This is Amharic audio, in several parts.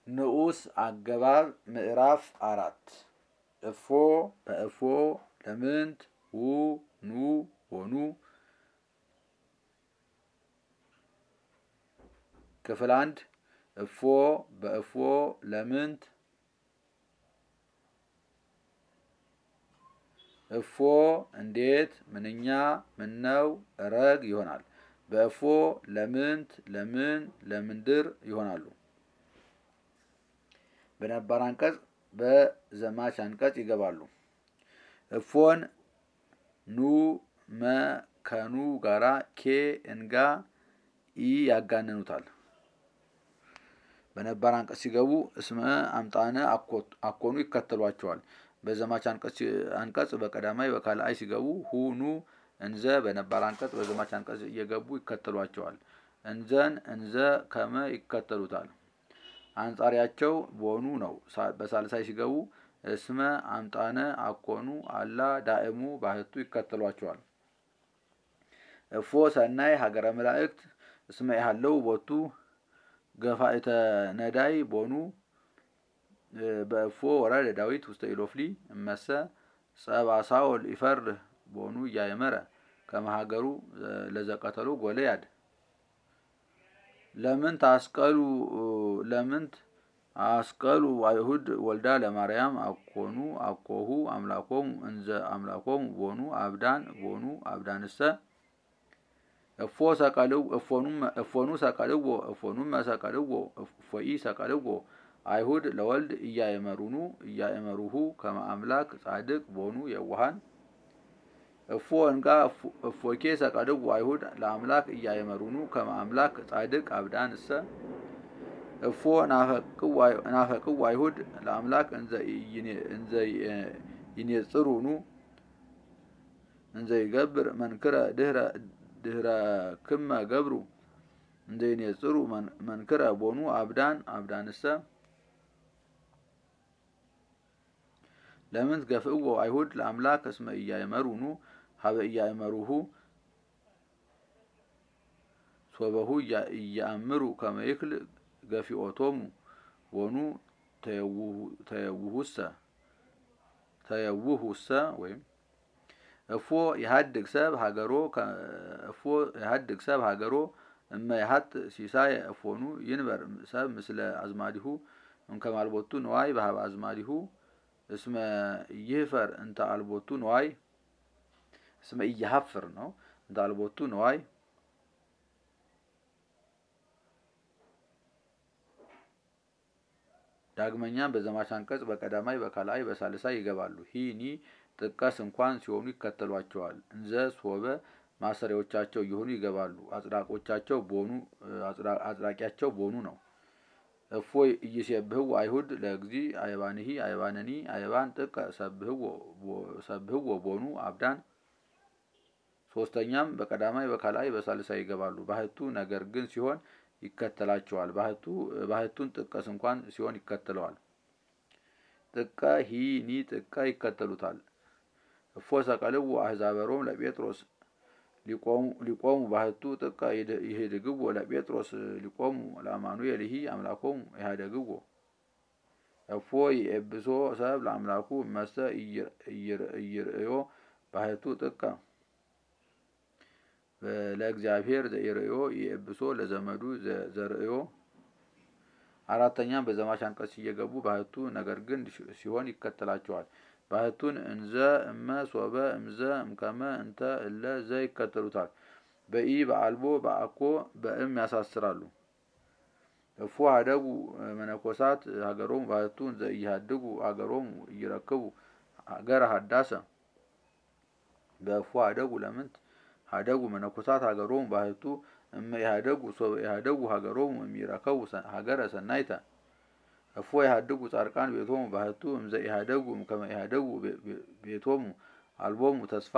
ንዑስ አገባብ ምዕራፍ አራት እፎ በእፎ ለምንት ው ኑ ወኑ ክፍል አንድ እፎ በእፎ ለምንት እፎ እንዴት ምንኛ ምነው ረግ ይሆናል። በእፎ ለምንት ለምን ለምንድር ይሆናሉ። በነባር አንቀጽ በዘማች አንቀጽ ይገባሉ። እፎን ኑ መ ከኑ ጋራ ኬ እንጋ ኢ ያጋንኑታል። በነባር አንቀጽ ሲገቡ እስመ አምጣነ አኮኑ ይከተሏቸዋል። በዘማች አንቀጽ በቀዳማይ በካልአይ ሲገቡ ሁኑ እንዘ በነባር አንቀጽ በዘማች አንቀጽ እየገቡ ይከተሏቸዋል። እንዘን እንዘ ከመ ይከተሉታል። አንጻሪያቸው ቦኑ ነው። በሳልሳይ ሲገቡ እስመ አምጣነ አኮኑ አላ ዳእሙ ባህቱ ይከተሏቸዋል። እፎ ሰናይ ሀገረ መላእክት እስመ ያለው ቦቱ ገፋእተ ነዳይ ቦኑ በእፎ ወረደ ዳዊት ውስተ ኢሎፍሊ እመሰ ጸባሳውል ይፈርህ ቦኑ እያየመረ ከመሃገሩ ለዘቀተሉ ጎለያድ ለምንት አስቀሉ ለምንት አስቀሉ አይሁድ ወልዳ ለማርያም አኮኑ አኮሁ አምላኮሙ እንዘ አምላኮሙ ቦኑ አብዳን ቦኑ አብዳንሰ እፎ ሰቀልው እፎኑ ሰቀልዎ እፎኑመ ሰቀልዎ እፎኢ ሰቀልዎ አይሁድ ለወልድ እያየመሩኑ እያየመሩሁ ከመ አምላክ ጻድቅ ቦኑ የዋሃን እፎ እንጋ እፎኬ ሰቀልዎ አይሁድ ለአምላክ እያየመሩኑ ከመ አምላክ ጻድቅ አብዳን እሰ እፎ ናፈቅው አይሁድ ለአምላክ እንዘ ይኔጽሩኑ እንዘ ይገብር መንክረ ድህረ ድህረ ክመ ገብሩ እንዘ ይኔጽሩ መንክረ ቦኑ አብዳን አብዳንሰ ለምንት ገፍእዎ አይሁድ ለአምላክ እስመ እያእመሩኑ ሀበ እያእመሩሁ ሶበሁ እያእምሩ ከመ ይክል ገፊኦቶሙ ቦኑ ተየውሁሰ ተየውሁሰ ወይም እፎ የሀድግ ሰብ ሀገሮ እፎ የሀድግ ሰብ ሀገሮ እመ የሀጥ ሲሳየ እፎኑ ይንበር ሰብ ምስለ አዝማዲሁ እምከመ አልቦቱ ንዋይ በሀበ አዝማዲሁ እስመ ይህፈር እንተ አልቦቱ ንዋይ እስመ እያሀፍር ነው እንተ አልቦቱ ንዋይ ዳግመኛም በዘማች አንቀጽ በቀዳማይ በካልአይ በሳልሳይ ይገባሉ። ሂኒ ጥቀስ እንኳን ሲሆኑ ይከተሏቸዋል። እንዘ ሶበ ማሰሪያዎቻቸው እየሆኑ ይገባሉ። አጽዳቆቻቸው ቦኑ አጽዳቂያቸው ቦኑ ነው። እፎ እይሴብህዎ አይሁድ ለእግዚ አይባንሂ አይባንኒ አይባን ጥቀ ሰብህዎ ቦኑ አብዳን ሶስተኛም በቀዳማይ በካልአይ በሳልሳይ ይገባሉ። ባህቱ ነገር ግን ሲሆን ይከተላቸዋል። ባህቱ ባህቱን ጥቀስ እንኳን ሲሆን ይከተለዋል። ጥቀ ሂ ኒ ጥቀ ይከተሉታል። እፎ ሰቀልዎ አሕዛበ ሮም ለጴጥሮስ ሊቆሙ ባህቱ ጥቀ ይህድግዎ ለጴጥሮስ ሊቆሙ ለአማኑኤል ይሂ አምላኮሙ ኢሃደግዎ እፎ ይኤብሶ ሰብ ለአምላኩ መሰ እይርእዮ ባህቱ ጥቀ ለእግዚአብሔር ዘኢርእዮ ይኤብሶ ለዘመዱ ዘርእዮ አራተኛም በዘማች አንቀጽ እየገቡ ባህቱ ነገር ግን ሲሆን ይከተላቸዋል። ባህቱን እንዘ እመ ሶበ እምዘ እምከመ እንተ እለ ዘ ይከተሉታል። በኢ በአልቦ በአኮ በእም ያሳስራሉ። እፎ ሀደጉ መነኮሳት ሀገሮሙ ባህቱ እንዘ እያሃድጉ ሀገሮሙ እይረክቡ ሀገረ ሀዳሰ በእፎ ሀደጉ ለምንት ሀደጉ መነኮሳት ሀገሮሙ ባህቱ እመ ኢሃደጉ ሶበ ኢሃደጉ ሀገሮሙ እሚረከቡ ሀገረ ሰናይተ እፎ ኢሃድጉ ጻድቃን ቤቶሙ ባህቱ እምዘ ኢሃደጉ እምከመ ኢሃደጉ ቤቶሙ አልቦሙ ተስፋ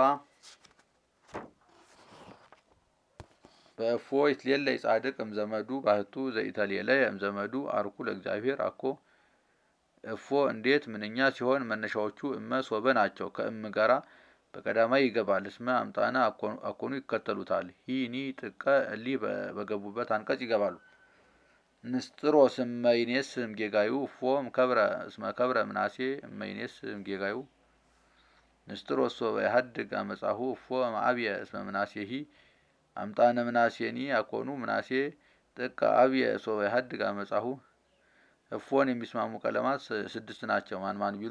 በእፎ ይትሌለይ ጻድቅ እምዘመዱ ባህቱ ዘኢተሌለየ እምዘመዱ አርኩ ለእግዚአብሔር አኮ እፎ እንዴት ምንኛ ሲሆን መነሻዎቹ እመ ሶበ ናቸው። ከእም ጋራ በቀዳማይ ይገባል። እስመ አምጣነ አኮኑ ይከተሉታል። ሂ ኒ ጥቀ እሊ በገቡበት አንቀጽ ይገባሉ። ንስጥሮስ እመይኔስ እምጌጋዩ እፎ እምከብረ እስመ ከብረ ምናሴ እመይኔስ እምጌጋዩ ንስጥሮስ ሶበ የሀድግ አመጻሁ እፎ እምአብየ እስመ ምናሴሂ አምጣነ ምናሴኒ አኮኑ ምናሴ ጥቀ አብየ ሶበ የሀድግ አመጻሁ እፎን የሚስማሙ ቀለማት ስድስት ናቸው። ማን ማን ቢሉ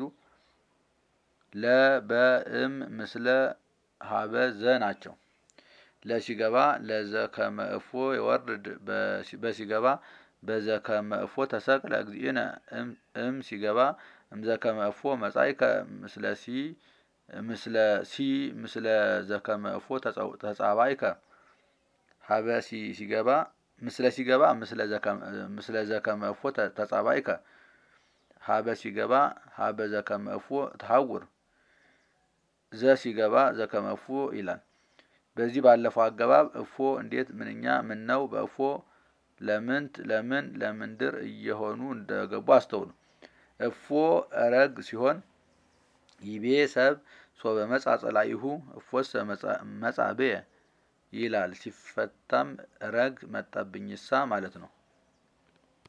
ለበእም ምስለ ሀበ ዘ ናቸው። ለሲገባ ለዘ ከመ እፎ የወርድ በሲገባ በዘ ከመ እፎ ተሰቅለ እግዚእነ እም ሲገባ እምዘ ከመ እፎ መጻእከ ምስለ ሲ ምስለ ሲ ምስለ ዘከመ እፎ ተጻባይከ ሀበ ሲገባ ምስለ ሲገባ ምስለ ዘከመ እፎ ተጻባይከ ሀበ ሲገባ ሀበ ዘከመ እፎ ተሐውር ዘ ሲገባ ዘከመ እፎ ይላል። በዚህ ባለፈው አገባብ እፎ እንዴት ምንኛ ምን ነው በእፎ ለምንት ለምን ለምንድር እየሆኑ እንደገቡ አስተውሉ። እፎ ረግ ሲሆን ይቤ ሰብ ሶበ መጻ ጸላኢሁ እፎሰ መጻ ብየ ይላል። ሲፈታም ረግ መጣብኝሳ ማለት ነው።